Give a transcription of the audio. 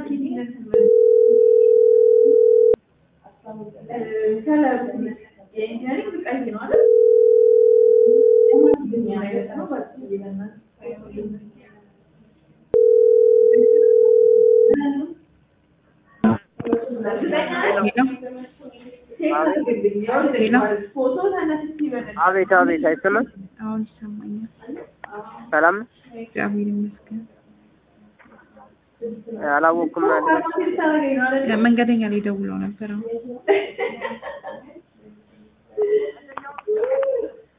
አቤት አቤት፣ አይሰማም? አሁን ይሰማኛል። ሰላም ነው? እግዚአብሔር ይመስገን። አላወኩም። መንገደኛ ላይ ደውለው ነበር። አሁን